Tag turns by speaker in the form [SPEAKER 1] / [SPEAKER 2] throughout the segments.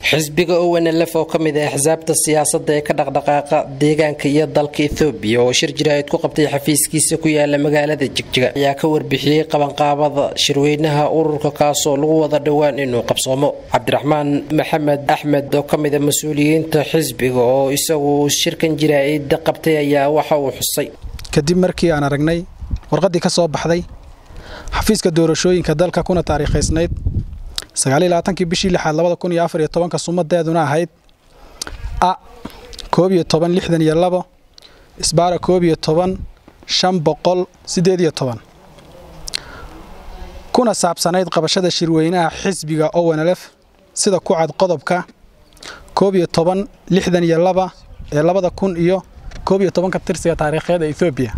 [SPEAKER 1] xisbiga ownlf oo ka mid ah axsaabta siyaasadda ee ka dhaqdhaqaaqa deegaanka iyo dalka ethoobiya oo shir jiraahid ku qabtay xafiiskiisa ku yaala magaalada jigjiga ayaa ka warbixiyey qabanqaabada shirweynaha ururka kaasoo lagu wada dhowaan inuu qabsoomo cabdiraxmaan maxamed axmed oo ka mid a mas-uuliyiinta xisbiga oo isagu shirkan jiraahid qabtay ayaa waxa uu xusay
[SPEAKER 2] kadib markii aan aragnay warqaddii ka soo baxday xafiiska doorashooyinka dalka kuna taariikhaysnayd sagaaliylabaatankii bishii lixaad labada kun iyo afar iyo tobanka sumadeeduna ahayd a koob iyo toban lixdan iyo labo isbaara koob iyo toban shan boqol siddeed iyo toban kuna saabsanayd qabashada shirweynaha xisbiga ownlf sida ku cad qodobka koob iyo toban lixdan iyo laba ee labada kun iyo koob iyo tobanka tirsiga taariikheed ee ethoobiya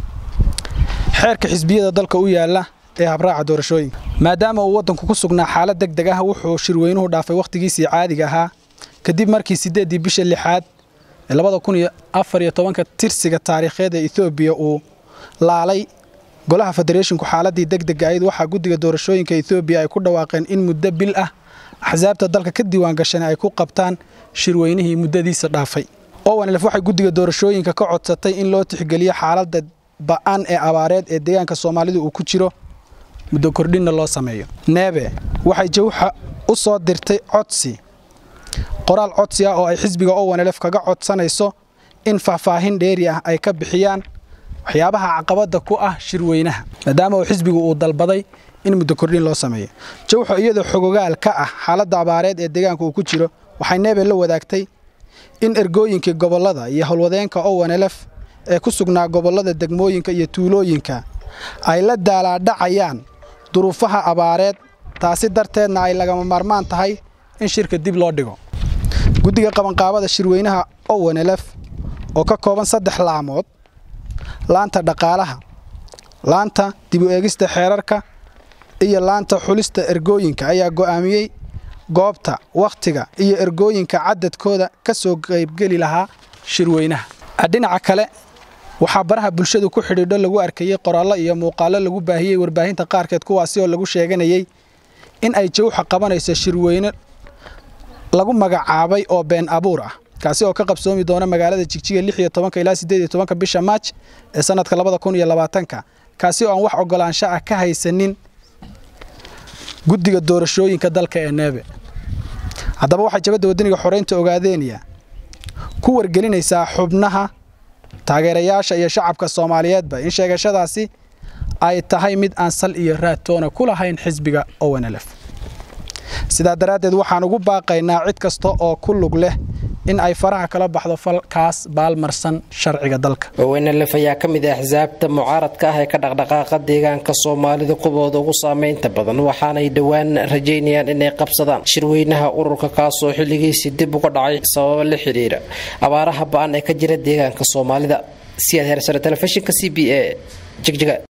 [SPEAKER 2] xeerka xisbiyada dalka u yaala ee habraaca doorashooyinka maadaama uu waddanku ku sugnaa xaalad deg deg ah wuxuu shirweynuhu dhaafay wakhtigiisii caadiga ahaa kadib markii siddeeddii bisha lixaad ee labada kun iyo afar iyo tobanka tirsiga taariikheed ee ethoobiya uu laalay golaha federeeshinku xaaladdii deg dega ayd waxaa guddiga doorashooyinka ethoobiya ay ku dhawaaqeen in muddo bil ah axsaabta dalka ka diiwaan gashan ay ku qabtaan shirweynihii muddadiisa dhaafay owanlf waxay guddiga doorashooyinka ka codsatay in loo tixgeliyo xaaladda ba'an ee abaareed ee deegaanka soomaalidu uu ku jiro muddo kordhinna loo sameeyo neebe waxay jawxa u soo dirtay codsi qoraal codsi ah oo ay xisbiga owanlf kaga codsanayso in faahfaahin dheeri ah ay ka bixiyaan waxyaabaha caqabadda ku ah shirweynaha maadaama uu xisbigu uu dalbaday in muddo kordhin loo sameeyo jawxo iyadoo xogogaal ka ah xaaladda abaareed ee deegaanka uu ku jiro waxay neebe la wadaagtay in ergooyinkii gobollada iyo howlwadeenka owanlf ee ku sugnaa gobollada degmooyinka iyo tuulooyinka ay la daalaadhacayaan duruufaha abaareed taasi darteedna ay lagama maarmaan tahay in shirka dib loo dhigo guddiga qabanqaabada shirweynaha owanlf oo ka kooban saddex laamood laanta dhaqaalaha laanta dib u eegista xeerarka iyo laanta xulista ergooyinka ayaa go'aamiyey goobta wakhtiga iyo ergooyinka cadadkooda ka soo qaybgeli lahaa shirweynaha dhinaca kale waxaa baraha bulshadu ku xidhiidho lagu arkayey qoraallo iyo muuqaallo lagu baahiyey warbaahinta qaarkeed kuwaasi oo lagu sheeganayey in ay jawxa qabanayso shirweyne lagu magacaabay oo been abuur ah kaasi oo ka qabsoomi doona magaalada jigjiga lix iyo tobanka ilaa siddeed iyo tobanka bisha maaj ee sannadka labada kun iyo labaatanka kaasi oo aan wax ogolaansho ah ka haysanin guddiga doorashooyinka dalka ee neebe haddaba waxay jabadda waddaniga xoreynta ogaadeenya ku wargelinaysaa xubnaha taageerayaasha iyo shacabka soomaaliyeedba in sheegashadaasi ay tahay mid aan sal iyo raadtoona ku lahayn xisbiga ownlf sidaa daraaddeed waxaan ugu baaqaynaa cid kasta oo ku lug leh in ay faraha kala baxdo falkaas baalmarsan sharciga dalka
[SPEAKER 1] ownlf ayaa ka mid ah axsaabta mucaaradka ah ee ka dhaqdhaqaaqa deegaanka soomaalida kuwooda ugu saameynta badan waxaanay dhowaan rajaynayaan inay qabsadaan shirweynaha ururka kaasoo xilligiisii dib uga dhacay sababo la xidhiira abaaraha ba-an ee ka jira deegaanka soomaalida siyaad heersare telefishinka c b a jigjiga